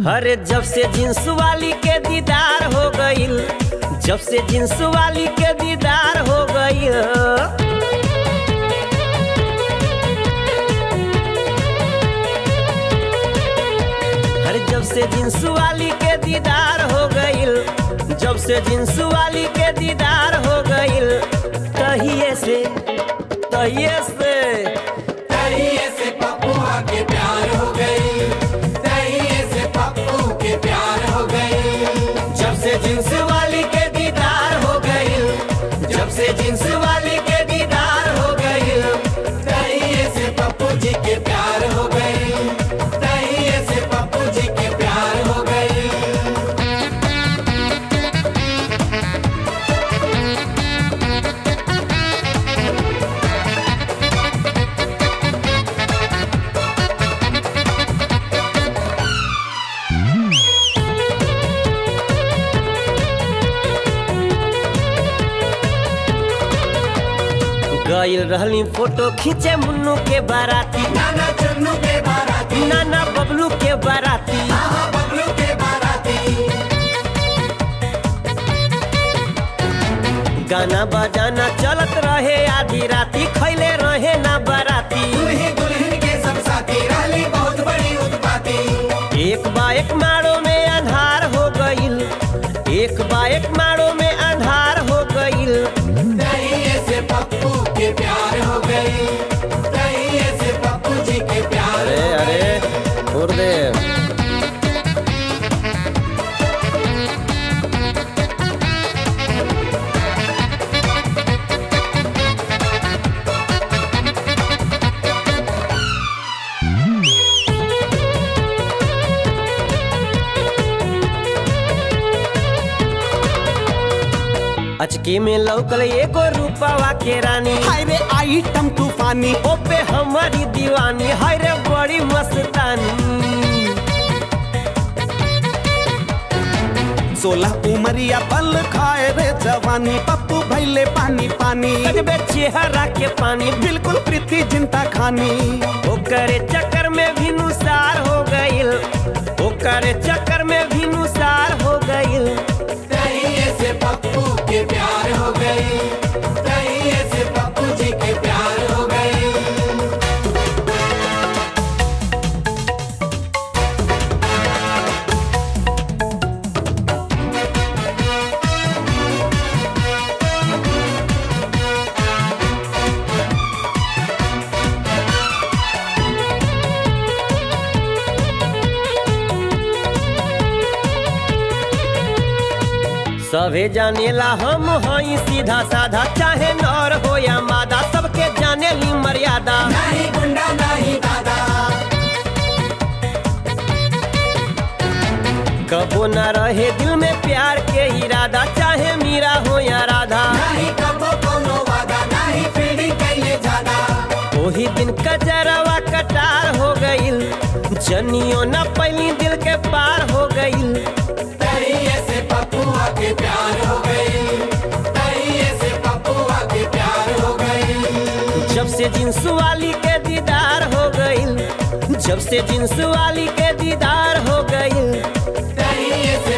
अरे जब से जींस वाली के दीदार हो गईल जब से जींस वाली के दीदार हो गईल अरे जब से जींस वाली के दीदार हो गईल जब से जींस वाली के दीदार हो गईल तहिए से तहिए से तहिए से पप्पुआ के प्यार हो गई तहिए से पप्पू के प्यार हो गई जब से जींस वाली के दीदार हो गईल जब से जींस वाली के दीदार हो गईल तहिए से पप्पू जी के प्यार हो गई तहिए से पप्पू जी के प्यार हो गई गईल रहली फोटो खींचे मुन्नू के बाराती नाना चन्नू के बाराती नाना बबलू के बाराती आहा बबलू के बाराती गाना बजाना चलत रहे आधी राती खैले रहे ना बाराती दुल्ही दुल्हन के सब साथी रहली बहुत बड़ी उत्पाती एक बाइक मारो में अंधार हो गईल एक बाइक मारो में अंधार हो गईल तहिए से पप्पू के प्यार हो गई तहिए से पप्पू जी के प्यार अरे हो गई अरे छोड़ दे अचके में लौकल एगो रूपावा के रानी हाय रे आइटम तूफानी ओपे हमारी दीवानी हाय रे बड़ी मस्तानी सोलह उमरिया पल खाए रे जवानी पप्पू भैले पानी पानी लगबे चेहरा के पानी बिल्कुल प्रीति जिंता खानी ओकरे चक्कर में भी नुसार हो गईल ओकरे चक्कर में भी नुसार हो गईल तहिए से पप्पू के प्यार हो गई तहिए से पप्पू जी के प्यार हो गई सभे जानेला हम हई सीधा साधा चाहे नर हो या मादा सबके जाने ली मर्यादा नहीं गुंडा नहीं दादा कबो न रहे दिल में प्यार के इरादा चाहे मीरा हो या राधा नहीं कबो कोनो वादा नहीं फील्डिंग कैले ज्यादा ओही दिन कजरवा कटार हो गईल जनियो न पैली दिल के पार हो गईल तहिए से पप्पुआ के प्यार हो गई तहिए से पप्पुआ के प्यार हो गई जब से जींस वाली के दीदार हो गईल जब से जींस वाली के दीदार हो गईल तहिए से